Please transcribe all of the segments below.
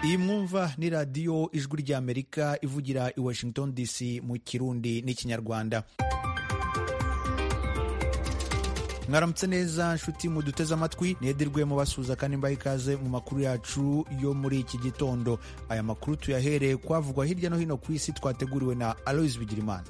iyi mwumva ni radiyo ijwi ry'amerika ivugira i washington dc mu kirundi n'ikinyarwanda mwaramutse neza nshuti muduteze amatwi nedirwe mubasuhuza kandi mbaha ikaze mu makuru yacu yo muri iki gitondo aya makuru tuyahereye kwavugwa hirya no hino ku isi twateguriwe na aloise bigirimana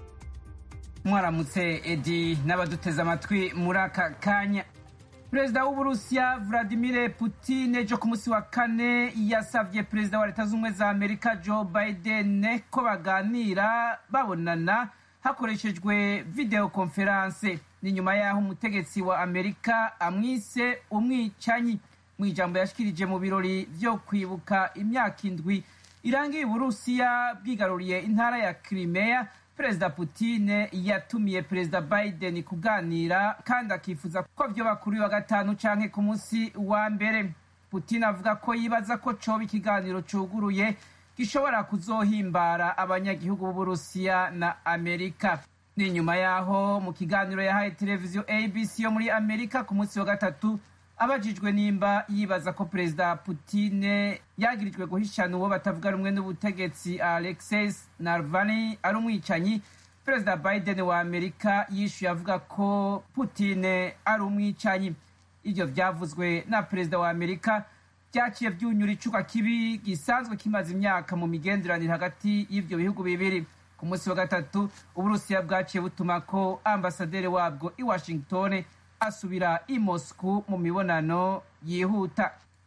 mwaramutse edi n'abaduteze amatwi muri aka kanya perezida w'uburusiya vladimir putin ejo ku munsi wa kane yasabye perezida wa leta z'ubumwe za amerika joe biden ko baganira babonana hakoreshejwe video konferanse ni nyuma y'aho umutegetsi wa amerika amwise umwicanyi mu ijambo yashikirije mu birori vyo kwibuka imyaka indwi irangiye uburusiya bwigaruriye intara ya crimea perezida putin yatumiye perezida biden kuganira kandi akifuza ko vyoba kuri wa gatanu canke ku munsi wa mbere putin avuga ko yibaza ko coba ikiganiro cuguruye gishobora kuzohimbara abanyagihugu b'uburusiya na amerika ni nyuma y'aho mu kiganiro yahaye televiziyo abc yo muri amerika ku munsi wa gatatu abajijwe nimba yibaza ko perezida putine yagirijwe guhishana uwo batavuga rumwe n'ubutegetsi alexis narvani ari umwicanyi perezida biden wa amerika yishuye avuga ko putine ari umwicanyi ibyo byavuzwe na perezida wa amerika byaciye byunyura icuka kibi gisanzwe kimaze imyaka mu migenderanire hagati y'ibyo bihugu bibiri ku munsi wa gatatu uburusiya bwaciye butuma ko ambasaderi wabwo i washington asubira i moscou mu mibonano yihuta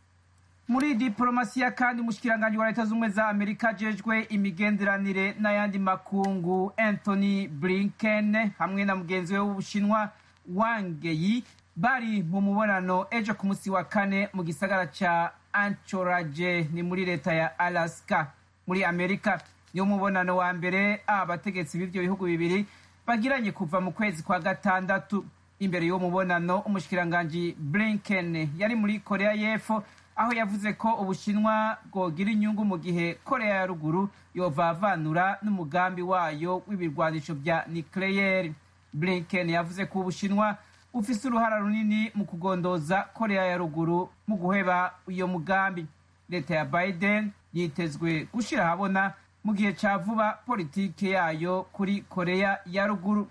muri diporomasiya kandi umushikiranganji wa leta z'ubumwe za amerika ajejwe imigenderanire n'ayandi makungu anthony blinken hamwe na mugenzi we w'ubushinwa wangeyi bari mu mubonano ejo ku munsi wa kane mu gisagara ca anchorage ni muri leta ya alaska muri amerika niwo mubonano wa mbere abategetsi b'ivyo bihugu bibiri bagiranye kuva mu kwezi kwa gatandatu imbere y'uwo mubonano umushikiranganji blinken yari muri korea y'epfo aho yavuze ko ubushinwa bwogira inyungu mu gihe korea ya ruguru yovavanura n'umugambi wayo w'ibirwanisho vya nucleaire blinken yavuze ko ubushinwa bufise uruhara runini mu kugondoza korea ya ruguru mu guheba iyo mugambi leta ya biden yitezwe gushira ahabona mu gihe ca vuba politike yayo kuri korea ya ruguru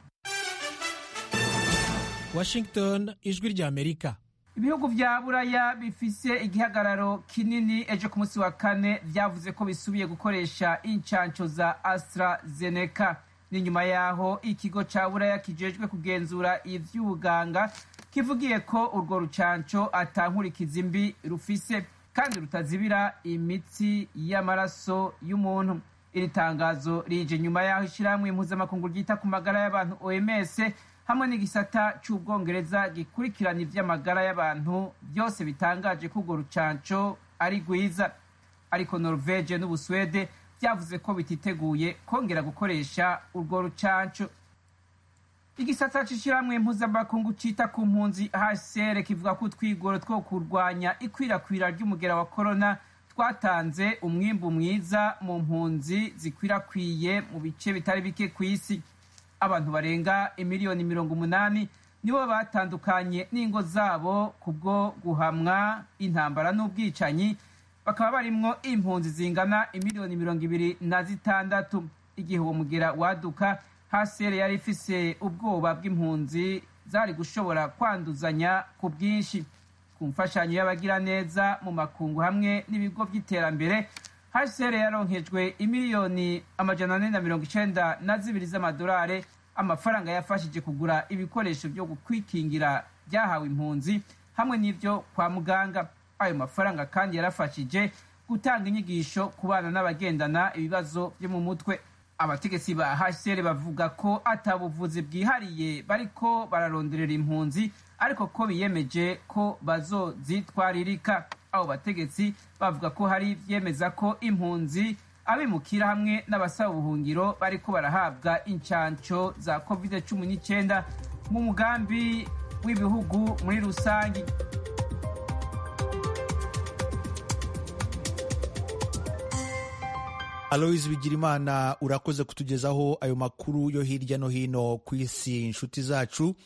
washington ijwi rya amerika ibihugu vya buraya bifise igihagararo kinini ejo ku munsi wa kane vyavuze ko bisubiye gukoresha incanco za astrazeneca ni nyuma yaho ikigo ca buraya kijejwe kugenzura ivy'ubuganga kivugiye ko urwo rucanco atankurikiza mbi rufise kandi rutazibira imitsi y'amaraso y'umuntu iri tangazo rije nyuma yaho ishirahamwe impuzamakungu ryita ku magara y'abantu oms hamwe n'igisata c'ubwongereza gikurikirana ivy'amagara y'abantu byose bitangaje ko urwo rucanco ari rwiza ariko norvege n'ubuswede vyavuze ko bititeguye kongera gukoresha urwo rucanco igisata c'ishirahamwe mpuzamakungu cita ku mpunzi hcr kivuga ko utwigoro two kurwanya ikwirakwira ry'umugera wa korona twatanze umwimbu mwiza mu mpunzi zikwirakwiye mu bice bitari bike ku isi abantu barenga imiliyoni mirongo umunani nibo batandukanye n'ingo zabo kubwo guhamwa intambara n'ubwicanyi bakaba barimwo impunzi zingana imiliyoni mirongo ibiri na zitandatu igihe uwo mugera waduka hasere yari ifise ubwoba bw'impunzi zari gushobora kwanduzanya ku bwinshi ku mfashanyo y'abagiraneza mu makungu hamwe n'ibigo by'iterambere hcr yaronkejwe imiliyoni amajana ane na mirongo icenda na zibiri z'amadolari amafaranga yafashije kugura ibikoresho byo kwikingira byahawe impunzi hamwe n'ibyo kwa muganga ayo mafaranga kandi yarafashije gutanga inyigisho ku bana n'abagendana ibibazo byo mu mutwe abategetsi ba hcr bavuga ko atabuvuzi bwihariye bariko bararonderera impunzi ariko ko biyemeje ko bazozitwaririka abo bategetsi bavuga ko hari ivyemeza ko impunzi abimukira hamwe n'abasaba ubuhungiro bariko barahabwa incanco za covid cumi n'icyenda mu mugambi w'ibihugu muri rusangi aloise bigirimana urakoze kutugezaho ayo makuru yo hirya no hino ku isi inshuti zacu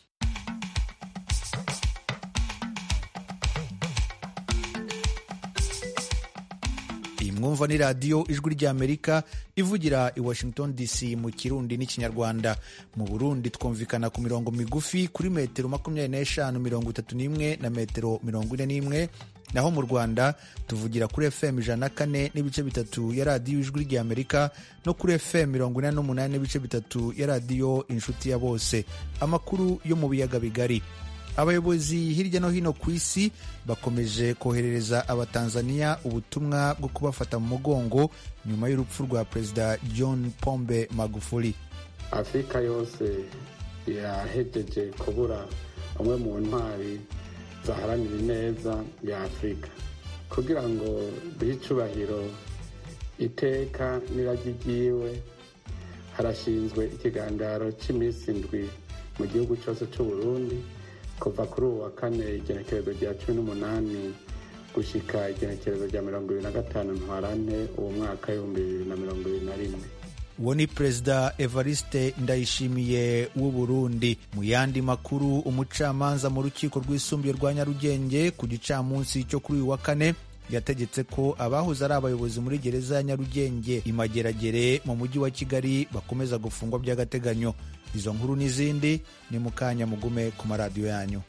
mwumva ni radiyo ijwi ry'amerika ivugira i washington dc mu kirundi n'ikinyarwanda mu burundi twumvikana ku mirongo migufi kuri metero makumyabiri n'eshanu mirongo itatu n'imwe na metero mirongo ine n'imwe naho mu rwanda tuvugira kuri fm ijana na kane n'ibice bitatu ya radiyo ijwi ry'amerika no kuri fm mirongo inani n'umunani n'ibice bitatu ya radiyo inshuti ya bose amakuru yo mu biyaga bigari abayobozi hirya no hino ku isi bakomeje koherereza abatanzaniya ubutumwa bwo kubafata mu mugongo nyuma y'urupfu rwa perezida john pombe magufuli afurika yose yahejeje kubura umwe mu ntwari zaharanira ineza ya afurika kugira ngo duhe icubahiro iteka n'iragi ryiwe harashinzwe ikiganiro cy'iminsi indwi mu gihugu cyose cy'u Burundi kuva kuri ubu wa kane igenekerezo rya cumi n'umunani gushyika igenekerezo rya mirongo ibiri na gatanu ntwarante uwo mwaka w'ibihumbi bibiri na mirongo ibiri na rimwe uwo ni perezida evariste ndayishimiye w'u burundi mu yandi makuru umucamanza mu rukiko rwisumbuye rwa nyarugenge ku gicamunsi cyo kuri uyu wa kane yategetse ko abahoze ari abayobozi muri gereza ya nyarugenge imageragere mu mujyi wa kigali bakomeza gufungwa by'agateganyo izo nkuru n'izindi ni mu kanya mugume ku maradiyo yanyu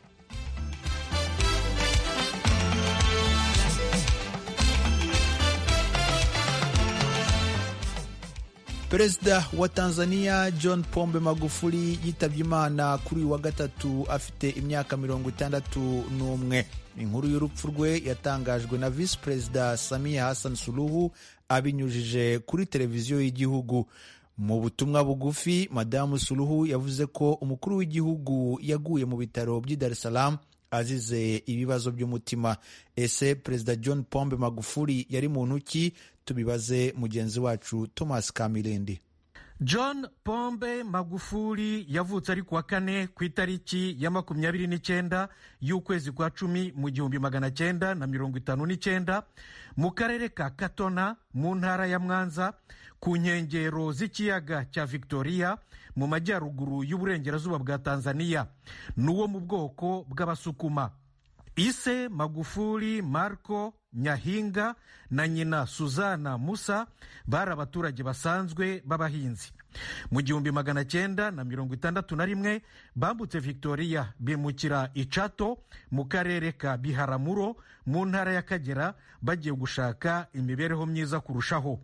perezida wa tanzania john pombe magufuli yitabye imana kuri uyu wa gatatu afite imyaka mirongo itandatu n'umwe inkuru y'urupfu rwe yatangajwe na visi perezida samia hassan suluhu abinyujije kuri televiziyo y'igihugu mu butumwa bugufi madamu suluhu yavuze ko umukuru w'igihugu yaguye mu bitaro by'i dar es salaam azize ibibazo by'umutima ese perezida john pombe magufuli yari muntu ki tubibaze mugenzi wacu thomas kamilindi john pombe magufuli yavutse ari kuwa kane ku itariki ya makumyabiri n'icyenda y'ukwezi kwa cumi mu gihumbi magana cyenda na mirongo itanu n'icyenda mu karere ka katona mu ntara ya mwanza ku nkengero z'ikiyaga cya victoria mu majyaruguru y'uburengerazuba bwa tanzania n'uwo mu bwoko bw'abasukuma ise magufuli marco nyahinga na nyina suzana musa bari abaturage basanzwe b'abahinzi mu gihumbi magana cyenda na mirongo itandatu na rimwe bambutse victoria bimukira icato mu karere ka biharamuro mu ntara y'akagera bagiye gushaka imibereho myiza kurushaho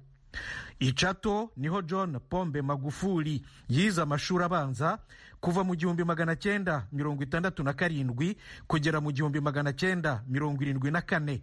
icato niho john pombe magufuli yize amashuri abanza kuva mu gihumbi magana cyenda mirongo itandatu na karindwi kugera mu gihumbi magana cyenda mirongo irindwi na kane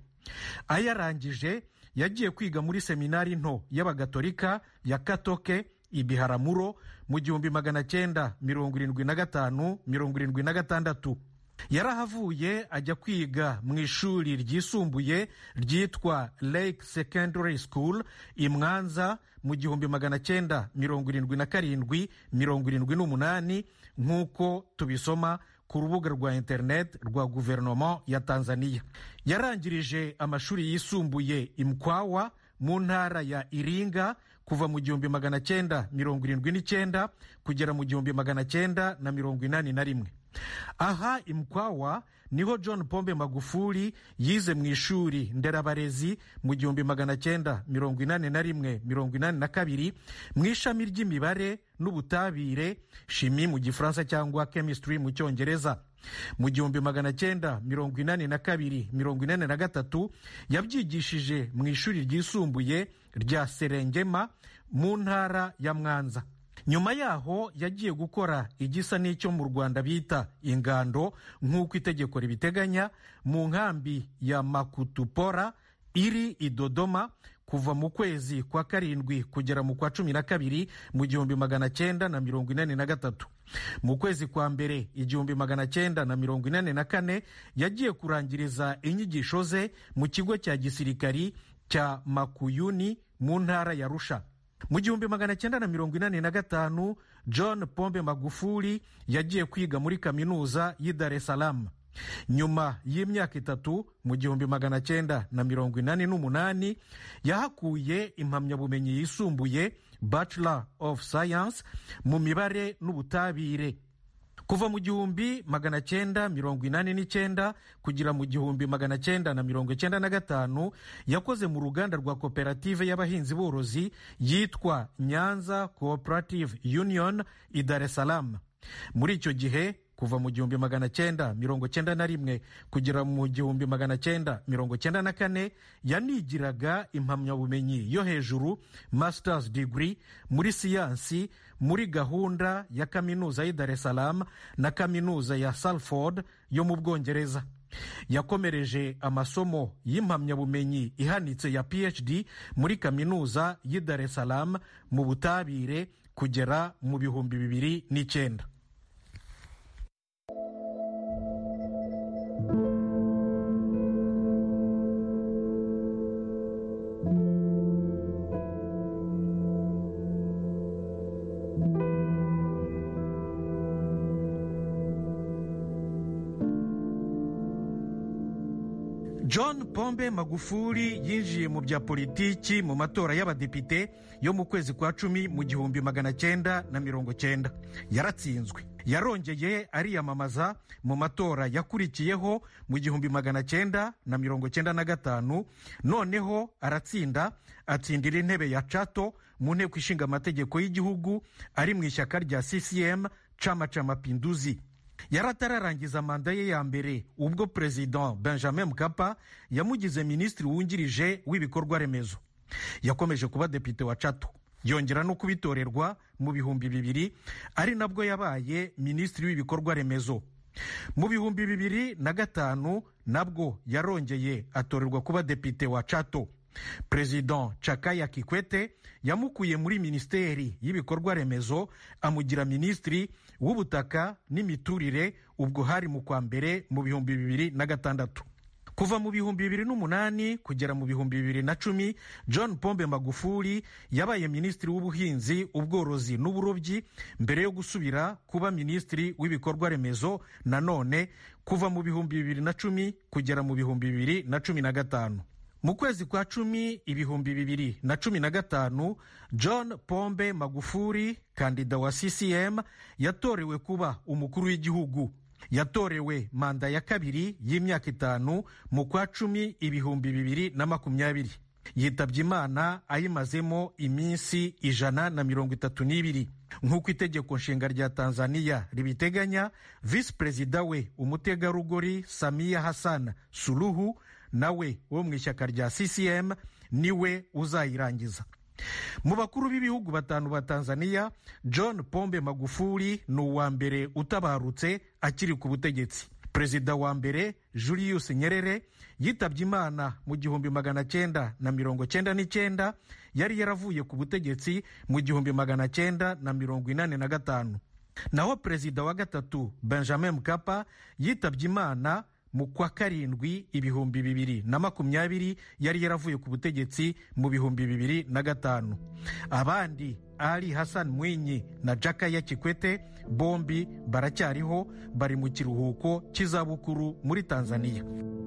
ayarangije yagiye kwiga muri seminari nto y'abagatolika ya katoke ibiharamuro mu gihumbi magana cyenda mirongo irindwi na gatanu mirongo irindwi na gatandatu yarahavuye ajya kwiga mu ishuri ryisumbuye ryitwa lake secondary school i mwanza mu gihumbi magana cyenda mirongo irindwi na karindwi mirongo irindwi n'umunani nk'uko tubisoma ku rubuga rwa interineti rwa guverinoma ya tanzania yarangirije amashuri yisumbuye imkwawa mu ntara ya iringa kuva mu gihumbi magana cyenda mirongo irindwi n'icyenda kugera mu gihumbi magana cyenda na mirongo inani na rimwe aha imkwawa niho john pombe magufuli yize mu ishuri nderabarezi mu gihumbi magana cyenda mirongo inani na rimwe mirongo inani na kabiri mu ishami ry'imibare n'ubutabire shimi mu gifaransa cyangwa chemistry mu cyongereza mu gihumbi magana cyenda mirongo inani na kabiri mirongo inani na gatatu yabyigishije mu ishuri ryisumbuye rya serengema mu ntara ya mwanza nyuma yaho yagiye gukora igisa n'icyo mu rwanda bita ingando nk'uko itegeko ribiteganya mu nkambi ya makutupora iri i dodoma kuva mu kwezi kwa karindwi kugera mu kwa cumi na kabiri mu gihumbi magana cyenda na mirongo inani na gatatu mu kwezi kwa mbere igihumbi magana cyenda na mirongo inani na kane yagiye kurangiriza inyigisho ze mu kigo cya gisirikari cya makuyuni mu ntara ya rusha mu gihumbi magana cyenda na mirongo inani na gatanu john pombe magufuli yagiye kwiga muri kaminuza y'i dar es salaam nyuma y'imyaka itatu mu gihumbi magana cyenda na mirongo inani n'umunani yahakuye impamyabumenyi yisumbuye bachelor of science mu mibare n'ubutabire kuva mu gihumbi magana cyenda mirongo inani n'icyenda kugera mu gihumbi magana cyenda na mirongo icyenda na gatanu yakoze mu ruganda rwa koperative y'abahinzi borozi yitwa nyanza cooperative union i dar es salaam muri icyo gihe kuva mu gihumbi magana cyenda mirongo cyenda na rimwe kugera mu gihumbi magana cyenda mirongo cyenda na kane yanigiraga impamyabumenyi yo hejuru masters degree muri siyansi muri gahunda ya kaminuza y'i dar es salaam na kaminuza ya salford yo mu bwongereza yakomereje amasomo y'impamyabumenyi ihanitse ya phd muri kaminuza y'i dar es salaam mu butabire kugera mu bihumbi bibiri n'icyenda john pombe magufuli yinjiye mu bya politiki mu matora y'abadepite yo mu kwezi kwa cumi mu gihumbi magana cyenda na mirongo cyenda yaratsinzwe yarongeye ariyamamaza mu matora yakurikiyeho mu gihumbi magana cyenda na mirongo cyenda na gatanu noneho aratsinda atsindira intebe ya cato mu nteko ishinga amategeko y'igihugu ari mu ishyaka rya ccm chama cha mapinduzi yari atararangiza manda ye ya mbere ubwo perezida benjamin mkapa yamugize minisitiri wungirije w'ibikorwa remezo yakomeje kuba depite wa cato yongera no kubitorerwa mu bihumbi bibiri ari nabwo yabaye minisitiri w'ibikorwa remezo mu bihumbi bibiri na gatanu nabwo yarongeye atorerwa kuba depite wa cato perezida cakaya kikwete yamukuye muri minisiteri y'ibikorwa remezo amugira minisitiri w'ubutaka n'imiturire ubwo hari mu kwa mbere mu bihumbi bibiri na gatandatu kuva mu bihumbi bibiri n'umunani kugera mu bihumbi bibiri na cumi john pombe magufuli yabaye minisitiri w'ubuhinzi ubworozi n'uburobyi mbere yo gusubira kuba minisitiri w'ibikorwa remezo nanone kuva mu bihumbi bibiri na cumi kugera mu bihumbi bibiri na cumi na gatanu mu kwezi kwa cumi ibihumbi bibiri na cumi na gatanu john pombe magufuli kandida wa ccm yatorewe kuba umukuru w'igihugu yatorewe manda ya kabiri y'imyaka itanu mu kwa cumi ibihumbi bibiri na makumyabiri yitabye imana ayimazemo iminsi ijana na mirongo itatu n'ibiri nk'uko itegeko nshinga rya tanzania ribiteganya visi perezida we umutegarugori samiya hassan suluhu nawe wo mu ishyaka rya ccm niwe uzayirangiza mu bakuru b'ibihugu batanu ba tanzania john pombe magufuli ni uwa mbere utabarutse akiri ku butegetsi perezida wa mbere julius nyerere yitabye imana mu gihumbi magana cyenda na mirongo cyenda n'icyenda yari yaravuye ku butegetsi mu gihumbi magana cyenda na mirongo inani na gatanu naho perezida wa gatatu benjamin mkapa yitabye imana mu kwa karindwi ibihumbi bibiri na makumyabiri yari yaravuye ku butegetsi mu bihumbi bibiri na gatanu abandi ali hassan mwinyi na jakaya kikwete bombi baracyariho bari mu kiruhuko cy'izabukuru muri tanzania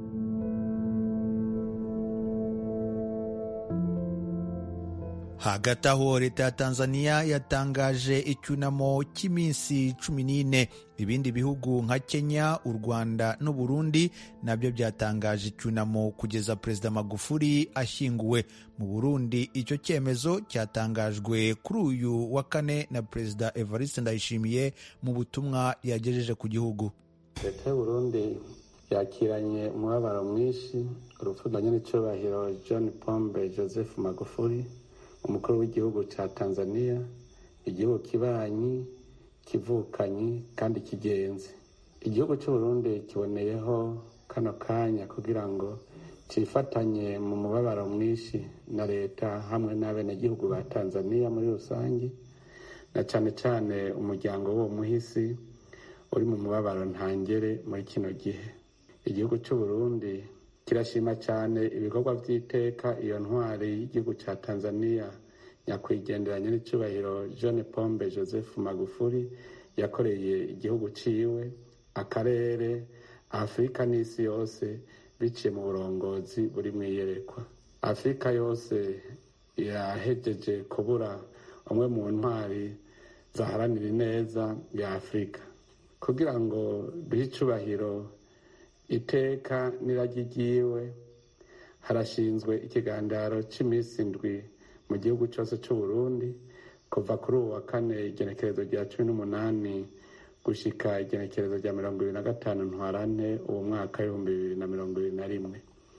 hagati aho leta ya tanzania yatangaje icyunamo cy'iminsi cumi n'ine ibindi bihugu nka kenya u rwanda n'u burundi nabyo byatangaje icyunamo kugeza perezida magufuli ashyinguwe mu burundi icyo cyemezo cyatangajwe kuri uyu wa kane na perezida evariste ndayishimiye mu butumwa yagejeje ku gihugu leta y'uburundi yakiranye umubabaro mwinshi urupfu rwa nyiricyubahiro john pombe joseph magufuli umukuru w'igihugu cya tanzania igihugu kibanyi kivukanyi kandi kigenzi igihugu cy'uburundi kiboneyeho kano kanya kugira ngo cyifatanye mu mubabaro mwinshi na leta hamwe n'abenegihugu ba tanzania muri rusange na cyane cyane umuryango w'uwo muhisi uri mu mubabaro ntangere muri kino gihe igihugu cy'uburundi kirashima cyane ibikorwa by'iteka iyo ntwari y'igihugu cya tanzania nyakwigendera nyiricyubahiro john pombe joseph magufuli yakoreye igihugu ciwe akarere afurika n'isi yose biciye mu burongozi buri mu iyerekwa afurika yose yahejeje kubura umwe mu ntwari zaharanira ineza ya afurika kugira ngo duhe icubahiro iteka n'iragi ryiwe harashinzwe ikigandaro cy'iminsi indwi mu gihugu cyose cy'u Burundi kuva kuri ubu wa kane igenekerezo rya cumi n'umunani gushika igenekerezo rya mirongo ibiri na gatanu ntwarante uwo mwaka w'ibihumbi bibiri na mirongo ibiri na rimwe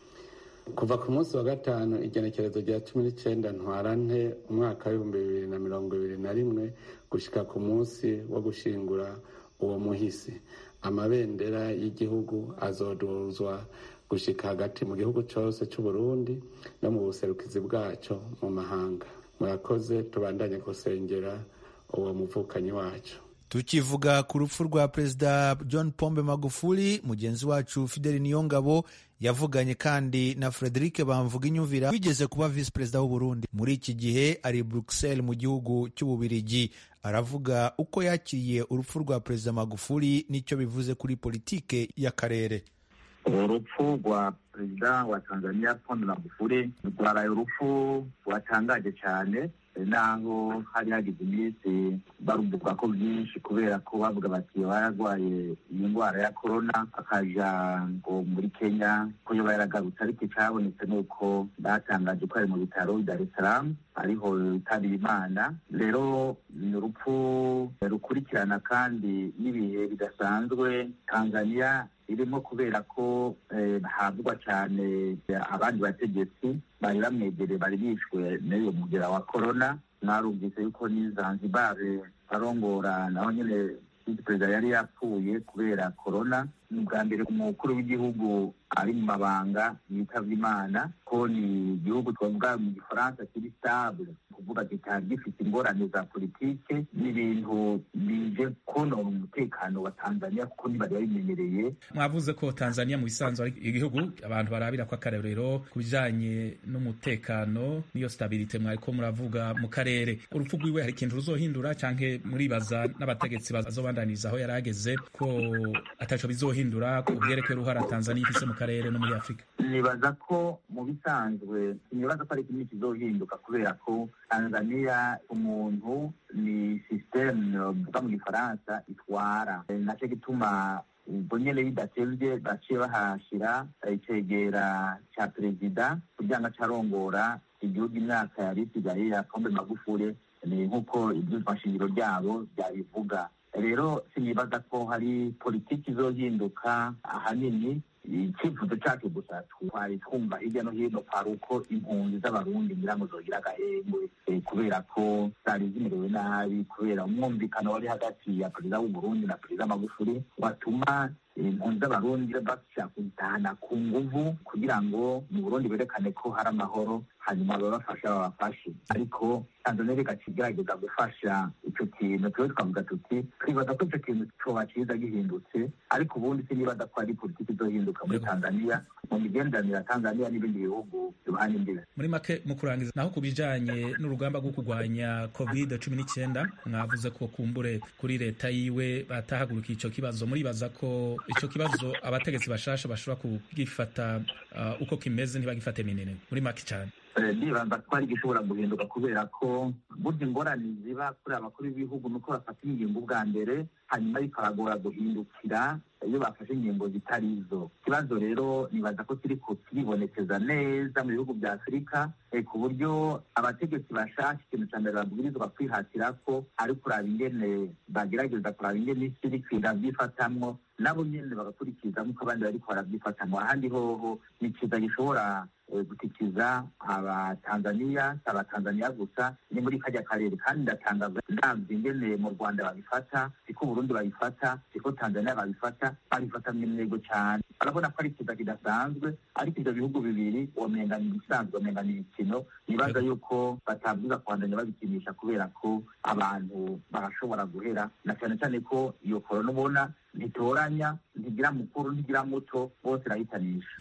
kuva ku munsi wa gatanu igenekerezo rya cumi n'icyenda ntwarante umwaka w'ibihumbi bibiri na mirongo ibiri na rimwe gushika ku munsi wo gushingura uwo muhisi amabendera y'igihugu azoduzwa gushika hagati mu gihugu cyose cy'u Burundi no mu buserukizi bwacyo mu mahanga murakoze tubandanye gusengera uwo muvukanyi wacu tukivuga ku rupfu rwa perezida john pombe magufuli mugenzi wacu fideli niyongabo yavuganye kandi na frederic bamvuga inyumvira wigeze kuba visi perezida w'u Burundi muri iki gihe ari bruxelles mu gihugu cy'ububirigi aravuga uko yakiriye urupfu rwa perezida magufuli n'icyo bivuze kuri politike y'akarere urupfu rwa perezida wa tanzania pombe magufuli rwaraye urupfu rwatangaje cyane naho hari hagize iminsi baruvuga ko byinshi kubera ko bavuga bati yararwaye iyi ndwara ya korona akaja ngo muri kenya ko yoba yaragarutse ariko icyabonetse ni uko batangaje ko ari mu bitaro dar es salaam ariho yitabira imana rero ni urupfu rukurikirana kandi n'ibihe bidasanzwe tanzania irimo kubera ko havugwa cyane abandi bategetsi bari bamwegereye bari bishwe n'uyu mugera wa korona mwarumvise yuko ni zanzibar arongora naho nyine visi perezida yari yapfuye kubera korona ni ubwa mbere umukuru w'igihugu ari mu mabanga yitavye imana ko ni igihugu twavuga mu gifaransa kiri stable kuvuga kitari gifite ingorane za politike n'ibintu bije konona umutekano wa tanzania kuko ntibari babimenyereye mwavuze ko tanzania mu bisanzwe ari igihugu abantu barabira ko akarorero ku bijanye n'umutekano n'iyo stabilite mwariko muravuga mu karere urupfu rwiwe hari ikintu ruzohindura canke muribaza n'abategetsi bazobandaniriza aho yari ageze ko ataco bizohindura ku bwerekeye uruhara tanzania ifise mu karere no muri afurika nibaza ko mu bisanzwe nibaza ko ari kimwe kizohinduka kubera ko tanzania umuntu ni systeme uvuga mu gifaransa itwara naco gituma ubwo nyene bidatevye baciye bahashira icegera ca perezida kugira ngo acarongora igihugu imyaka yari isigaye ya pombe magufure ni nk'uko ivyumva shingiro ryabo vyabivuga rero sinibaza ko hari politiki izohinduka ahanini icyifuzo cyacu gusa twari twumva hirya no hino kwari uko impunzi z'abarundi ngira ngo zogira agahengwe kubera ko zari zimerewe nabi kubera umwumvikano wari hagati ya perezida w'uburundi na perezida magufuri watuma impunzi z'abarundi bashaka kuzitahana ku nguvu kugira ngo mu burundi berekane ko hari amahoro hanyuma ababafasha babafashe ariko tanzania igaca igerageza gufasha icyo kintu tube twavuga tuti twibaza ko icyo kintu coba ciza gihindutse ariko ubundi sinibaza ko ari politiki izohinduka muri tanzania mu migenderanire ya tanzania n'ibindi bihugu biruhanye imbibe muri make mu kurangiza naho ku bijanye n'urugamba rwo kurwanya covid cumi n'icyenda mwavuze ko kumbure kuri leta yiwe batahagurukiye ico kibazo muribaza ko ico kibazo abategetsi bashasha bashobora kugifata uh, uko kimeze ntibagifate minini muri make cyane ndibaza ko ari gishobora guhinduka kubera ko burya ingorane ziba kuri abakuru b'ibihugu nuko bafata ingingo ubwa mbere hanyuma bikabagora guhindukira iyo bafashe ingingo zitari izo ikibazo rero nibaza ko kiri kiribonekeza neza mu bihugu bya afurika ku buryo abategetsi bashaka ikintu cya mbere babwirizwa kwihatira ko ari kuraba ingene bagerageza kuraba ingene isi iri kwiga byifatamwo nabo nyene bagakurikiza nk'uko abandi bariko barabyifatamwo ahandi hoho ni ikiza gishobora gutikiza abatanzaniya si abatanzaniya gusa ni muri kajya karere kandi ndatangaza ndabyo ingene mu rwanda babifata siko uburundi babifata siko tanzaniya babifata babifata mw'intego cyane barabona ko ari ikiza kidasanzwe ariko ibyo bihugu bibiri womenga ni ibisanzwe womenga ni imikino nibaza yuko batabwiza kubandanya babikinisha kubera ko abantu barashobora guhera na cyane cyane ko iyo korona ubona ntitoranya ntigira mukuru ntigira muto bose irahitanisha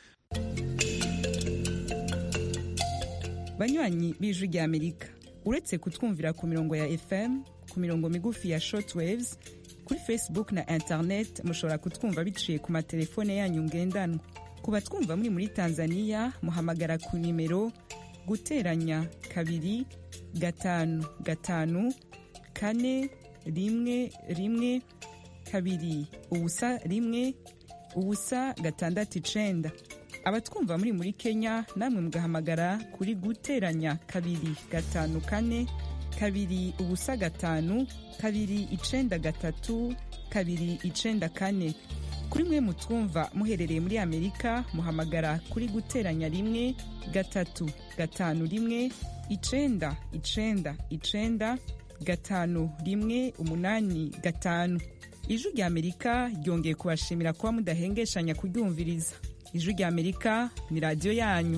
banywanyi b'ijwi ry'amerika uretse kutwumvira ku mirongo ya fm ku mirongo migufi ya shortwaves kuri facebook na internet mushobora kutwumva biciye ku matelefone yanyu ngendanwa ku batwumva muri muri tanzania muhamagara ku nimero guteranya kabiri gatanu gatanu kane rimwe rimwe kabiri ubusa rimwe ubusa gatandatu icenda abatwumva muri muri kenya namwe mugahamagara kuri guteranya kabiri gatanu kane kabiri ubusa gatanu kabiri icenda gatatu kabiri icenda kane kuri mwe mutwumva muherereye muri amerika muhamagara kuri guteranya rimwe gatatu gatanu rimwe icenda icenda icenda gatanu rimwe umunani gatanu ijwi rya amerika ryongeye kubashimira kuba mudahengeshanya kuryumviriza ijwi rya amerika ni radiyo yanyu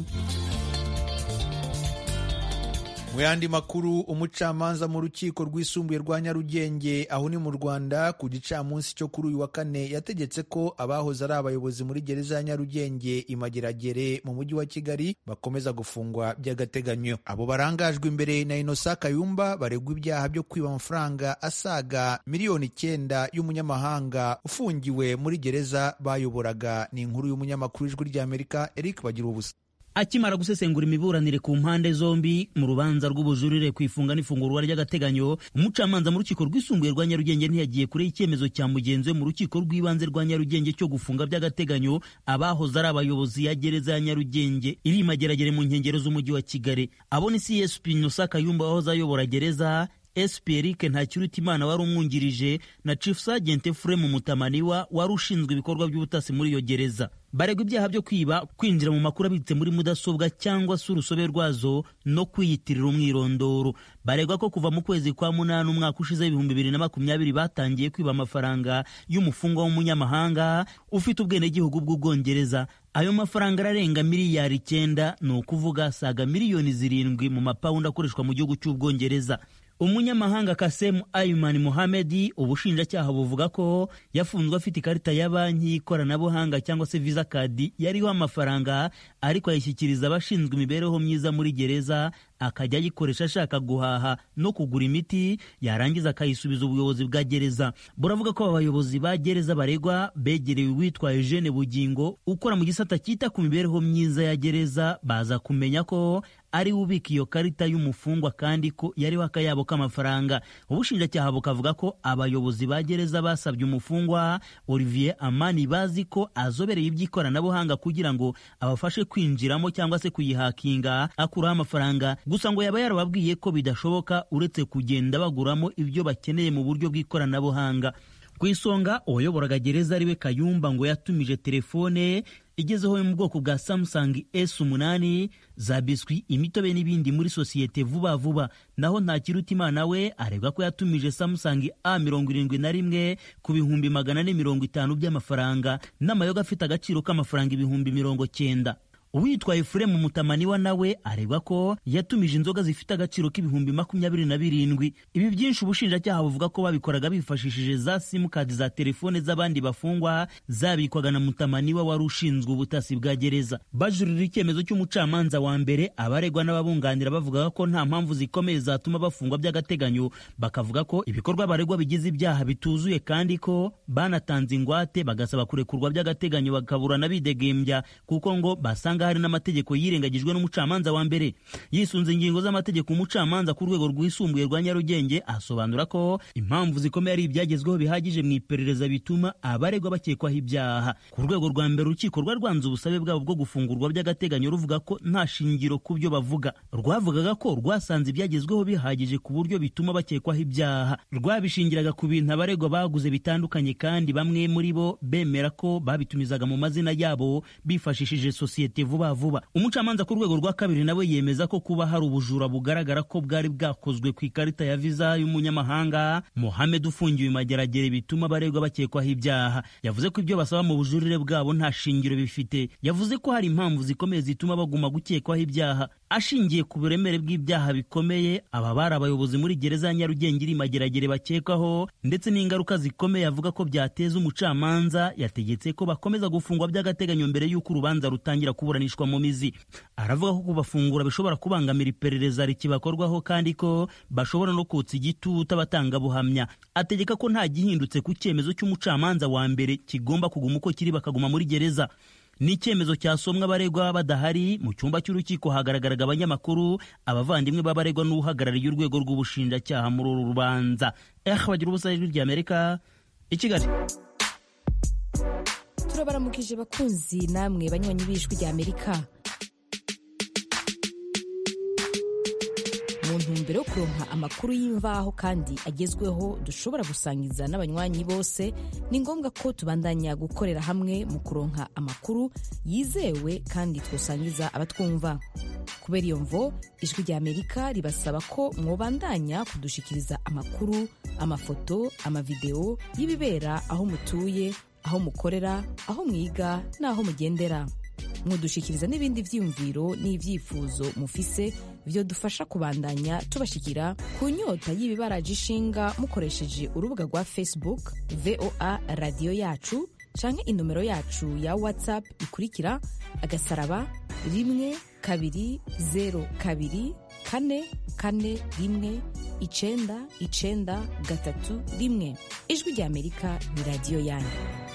mu yandi makuru umucamanza mu rukiko rwisumbuye rwa nyarugenge aho ni mu rwanda ku gicamunsi cyo kuri uyu wa kane yategetse ko abahoze ari abayobozi muri gereza ya nyarugenge imageragere mu mujyi wa kigali bakomeza gufungwa by'agateganyo abo barangajwe imbere na inosa kayumba baregwa ibyaha byo kwiba amafaranga asaga miliyoni icyenda y'umunyamahanga ufungiwe muri gereza bayoboraga ni inkuru y'umunyamakuru w'ijwi ry'amerika eric bagira ubusa akimara gusesengura imiburanire ku mpande zombi mu rubanza rw'ubujurire ku ifunga n'ifungurwa ry'agateganyo umucamanza mu rukiko rwisumbuye rwa nyarugenge ntiyagiye kure y'icyemezo cya mugenzi we mu rukiko rw'ibanze rwa nyarugenge cyo gufunga by'agateganyo abahoze ari abayobozi ya gereza ya nyarugenge iri mageragere mu nkengero z'umujyi wa kigali abo ni csp nosa kayumba wahoze ayobora gereza SP Eric Ntakirutimana wari umwungirije na Chief Sergeant Fremu Mutamaniwa wari ushinzwe ibikorwa by'ubutasi muri iyo gereza baregwa ibyaha byo kwiba kwinjira mu makuru abitse muri mudasobwa cyangwa se urusobe rwazo no kwiyitirira umwirondoro baregwa ko kuva mu kwezi kwa munani umwaka ushize ibihumbi bibiri na makumyabiri batangiye kwiba amafaranga y'umufungwa w'umunyamahanga ufite ubwenegihugu bw'ubwongereza ayo mafaranga ararenga miliyari icyenda ni ukuvuga saga miliyoni zirindwi mu mapawundi akoreshwa mu gihugu cy'ubwongereza umunyamahanga kasemu ayumani muhamedi ubushinjacyaha buvuga ko yafunzwe afite ikarita ya banki y'ikoranabuhanga cyangwa se visa kadi yariho amafaranga ariko ayishyikiriza abashinzwe imibereho myiza muri gereza akajya ayikoresha ashaka guhaha no kugura imiti yarangiza akayisubiza ubuyobozi bwa gereza buravuga ko abayobozi ba gereza baregwa begerewe uwitwa Eugene Bugingo ukora mu gisata cyita ku mibereho myiza ya gereza baza kumenya ko ari we ubika iyo karita y'umufungwa kandi ko yariho akayabo k'amafaranga ubushinjacyaha bukavuga ko abayobozi ba gereza basabye umufungwa Olivier Amani bazi ko azobereye iby'ikoranabuhanga kugira ngo abafashe kwinjiramo cyangwa se kuyihakinga akuraho amafaranga gusa ngo yaba yarababwiye ko bidashoboka uretse kugenda baguramo ibyo bakeneye mu buryo bw'ikoranabuhanga ku isonga uwayoboraga gereza ariwe kayumba ngo yatumije telefone igezeho yo mu bwoko bwa Samsung S8 za biswi imitobe n'ibindi muri sosiyete vuba vuba naho Ntakirutimana we aregwa ko yatumije Samsung A71 ku bihumbi magana ane mirongo itanu by'amafaranga n'amayoga afite agaciro k'amafaranga ibihumbi mirongo cyenda uwitwa Efuremu Mutamaniwa nawe aregwa ko yatumije inzoga zifite agaciro k'ibihumbi makumyabiri na birindwi ibi byinshi ubushinjacyaha buvuga ko babikoraga bifashishije za simukadi za telefone z'abandi bafungwa zabikwaga na Mutamaniwa wari ushinzwe ubutasi bwa gereza bajurira icyemezo cy'umucamanza wa mbere abaregwa n'ababunganira bavuga ko nta mpamvu zikomeye zatuma bafungwa by'agateganyo bakavuga ko ibikorwa baregwa bigize ibyaha bituzuye kandi ko banatanze ingwate bagasaba kurekurwa by'agateganyo bakaburana bidegembya kuko ngo basanga hari n'amategeko yirengagijwe n'umucamanza wa mbere yisunze ingingo z'amategeko umucamanza ku rwego rwisumbuye rwa nyarugenge asobanura ko impamvu zikomeye ari ibyagezweho bihagije mu iperereza bituma abaregwa bakekwaho ibyaha ku rwego rwa mbere urukiko rwa rwanze ubusabe bwabo bwo gufungurwa by'agateganyo ruvuga ko nta shingiro ku byo bavuga rwavugaga ko rwasanze ibyagezweho bihagije ku buryo bituma bakekwaho ibyaha rwabishingiraga ku bintu abaregwa baguze bitandukanye kandi bamwe muri bo bemera ko babitumizaga mu mazina yabo bifashishije sosiyete vuba vuba umucamanza ku rwego rwa kabiri nawe yemeza ko kuba hari ubujura bugaragara ko bwari bwakozwe ku ikarita ya viza y'umunyamahanga Mohamed ufungiwe mageragere bituma abaregwa bakekwaho ibyaha yavuze ko ibyo basaba mu bujurire bwabo nta shingiro bifite yavuze ko hari impamvu zikomeye zituma baguma gukekwaho ibyaha ashingiye ku buremere bw'ibyaha bikomeye aba bari abayobozi muri gereza ya Nyarugenge iri mageragere bakekwaho ndetse n'ingaruka zikomeye avuga ko byateza umucamanza yategetse ko bakomeza gufungwa by'agateganyo mbere y'uko urubanza rutangira kuburanishwa mu mizi aravuga ko kubafungura bishobora kubangamira iperereza rikibakorwaho kandi ko bashobora no kotsa igitutu abatangabuhamya ategeka ko nta gihindutse ku cyemezo cy'umucamanza wa mbere kigomba kuguma uko kiri bakaguma muri gereza ni icyemezo cyasomwa abaregwa badahari mu cyumba cy'urukiko hagaragaraga abanyamakuru abavandimwe b'abaregwa n'uhagarariye urwego rw'ubushinjacyaha muri uru rubanza eh bagira ubusa ijwi ry'amerika i kigali turabaramukije bakunzi namwe banywanyi b'ijwi rya amerika mu ntumbero yo kuronka amakuru y'imvaho kandi agezweho dushobora gusangiza n'abanywanyi bose ni ngombwa ko tubandanya gukorera hamwe mu kuronka amakuru yizewe kandi twosangiza abatwumva kubera iyo mvo ijwi rya amerika ribasaba ko mwobandanya kudushikiriza amakuru amafoto amavideo y'ibibera aho mutuye aho mukorera aho mwiga n'aho mugendera mudushikiriza n'ibindi vyiyumviro n'ivyifuzo mufise vyodufasha kubandanya tubashikira ku nyota y'ibibaraje ishinga mukoresheje urubuga rwa facebook voa radiyo yacu canke inomero yacu ya whatsapp ikurikira agasaraba rimwe kabiri zero kabiri kane kane rimwe icenda icenda gatatu rimwe ijwi rya amerika ni radiyo yanyu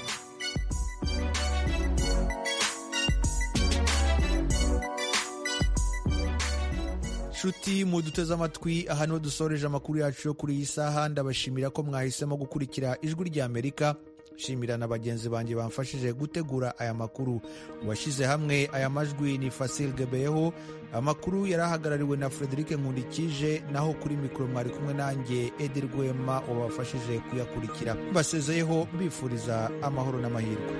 nshuti muduteze amatwi aha niho dusoreje amakuru yacu yo kuri iyi saha ndabashimira ko mwahisemo gukurikira ijwi rya amerika shimira na bagenzi banjye bamfashije gutegura aya makuru uwashyize hamwe aya majwi ni fasil gebeyeho amakuru yari ahagarariwe na frederic nkundikije naho kuri mikoro mwari kumwe nanjye edi rwema wabafashije kuyakurikira basezeyeho mbifuriza amahoro n'amahirwe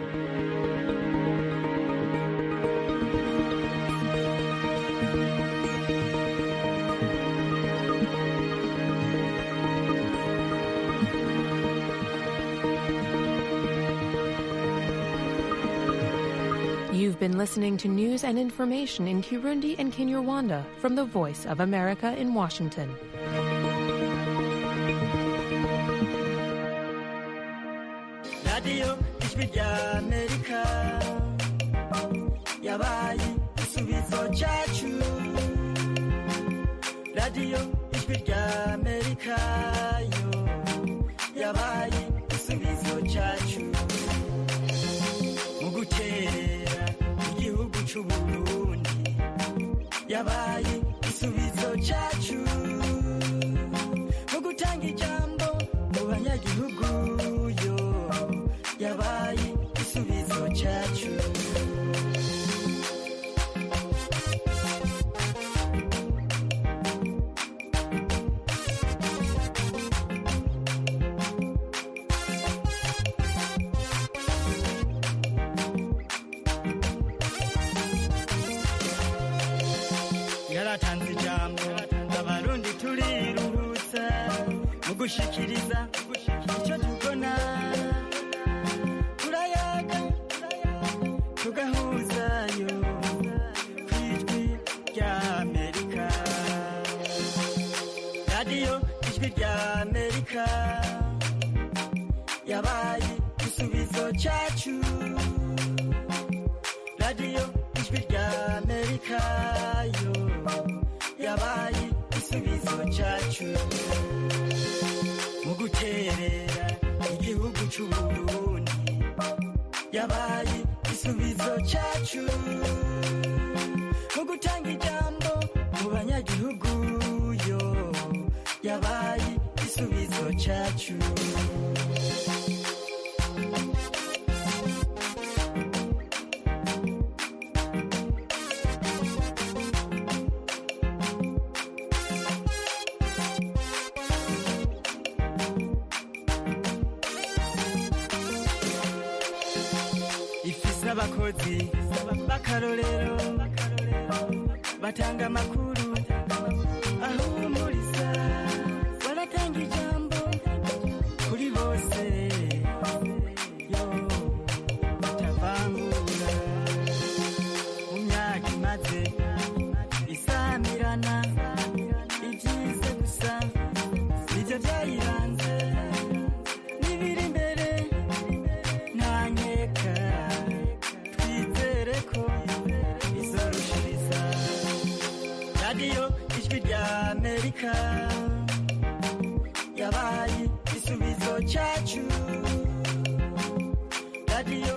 You've been listening to news and information in Kirundi and Kinyarwanda from the Voice of America in Washington. radiyo ijwi rya amerika yabaye igisubizo cyacu radiyo ijwi rya amerika yo yabaye igisubizo cyacu mu guterera igihugu cy'u burundi yabaye igisubizo cyacu mu gutanga ijambo mu banyagihugu yo yabaye igisubizo cyacu yaratanze ijambo abarundi turiruhutsa mu gushikiriza icyo tubona turayaga tugahuzayo ku ijwi rya amerika radiyo ijwi rya amerika yabaye igisubizo cyacu radiyo ijwi rya amerika yo yabaye igisubizo cyacu mu guterera igihugu cy'u burundi yabaye igisubizo cyacu mu gutanga ijambo mu banyagihugu yo yabaye igisubizo cyacu ifise abakozi b'akarorero batanga amakuru ahumuriza baratanga ijambo kuri bose yo batavangura mu myaka imaze isamirana ibyize gusa nibyo byayiranze n'ibiri imbere ntanyeka twizere ko izorushiriza radiyo ijwi rya amerika yabaye igisubizo cyacu radiyo